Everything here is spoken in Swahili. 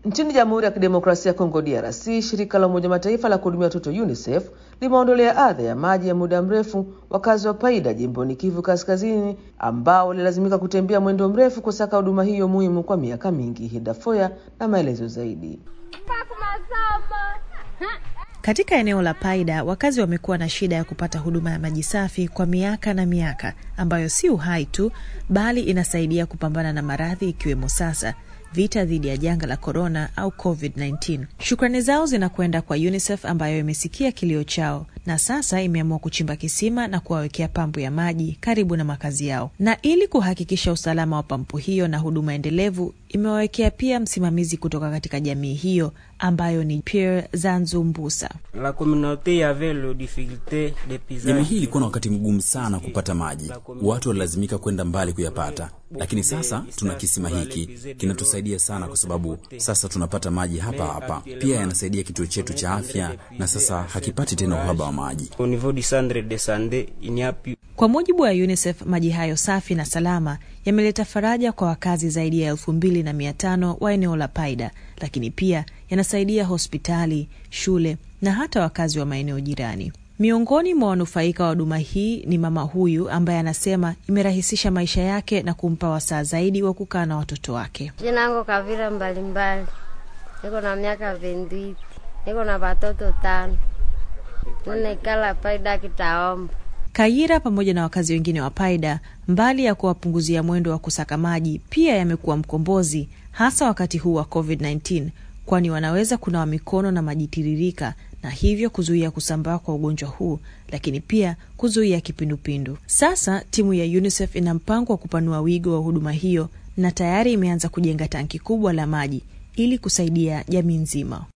Nchini Jamhuri ya Kidemokrasia ya Kongo DRC, shirika la Umoja Mataifa la kuhudumia watoto UNICEF limeondolea adha ya maji ya muda mrefu wakazi wa Paida jimboni Kivu Kaskazini, ambao walilazimika kutembea mwendo mrefu kusaka huduma hiyo muhimu kwa miaka mingi. Hidafoya na maelezo zaidi. Katika eneo la Paida wakazi wamekuwa na shida ya kupata huduma ya maji safi kwa miaka na miaka, ambayo si uhai tu, bali inasaidia kupambana na maradhi ikiwemo sasa vita dhidi ya janga la korona au COVID-19. Shukrani zao zinakwenda kwa UNICEF ambayo imesikia kilio chao na sasa imeamua kuchimba kisima na kuwawekea pampu ya maji karibu na makazi yao, na ili kuhakikisha usalama wa pampu hiyo na huduma endelevu, imewawekea pia msimamizi kutoka katika jamii hiyo ambayo ni Pierre Zanzu Mbusa. Jamii hii ilikuwa na wakati mgumu sana kupata maji, watu walilazimika kwenda mbali kuyapata, lakini sasa tuna kisima hiki kinatusaidia sana, kwa sababu sasa tunapata maji hapa hapa. Pia yanasaidia kituo chetu cha afya, na sasa hakipati tena uhaba wa maji. Kwa mujibu wa UNICEF, maji hayo safi na salama yameleta faraja kwa wakazi zaidi ya elfu mbili na mia tano wa eneo la Paida, lakini pia yanasaidia hospitali, shule na hata wakazi wa maeneo jirani. Miongoni mwa wanufaika wa huduma hii ni mama huyu ambaye anasema imerahisisha maisha yake na kumpa wasaa zaidi wa kukaa na watoto wake. Jinango Kavira mbalimbali, niko na miaka vendwiti, niko na watoto tano, ninekala Paida kitaomba Kayira pamoja na wakazi wengine wa Paida, mbali ya kuwapunguzia mwendo wa kusaka maji, pia yamekuwa mkombozi, hasa wakati huu wa COVID-19, kwani wanaweza kunawa mikono na maji tiririka na hivyo kuzuia kusambaa kwa ugonjwa huu, lakini pia kuzuia kipindupindu. Sasa timu ya UNICEF ina mpango wa kupanua wigo wa huduma hiyo na tayari imeanza kujenga tanki kubwa la maji ili kusaidia jamii nzima.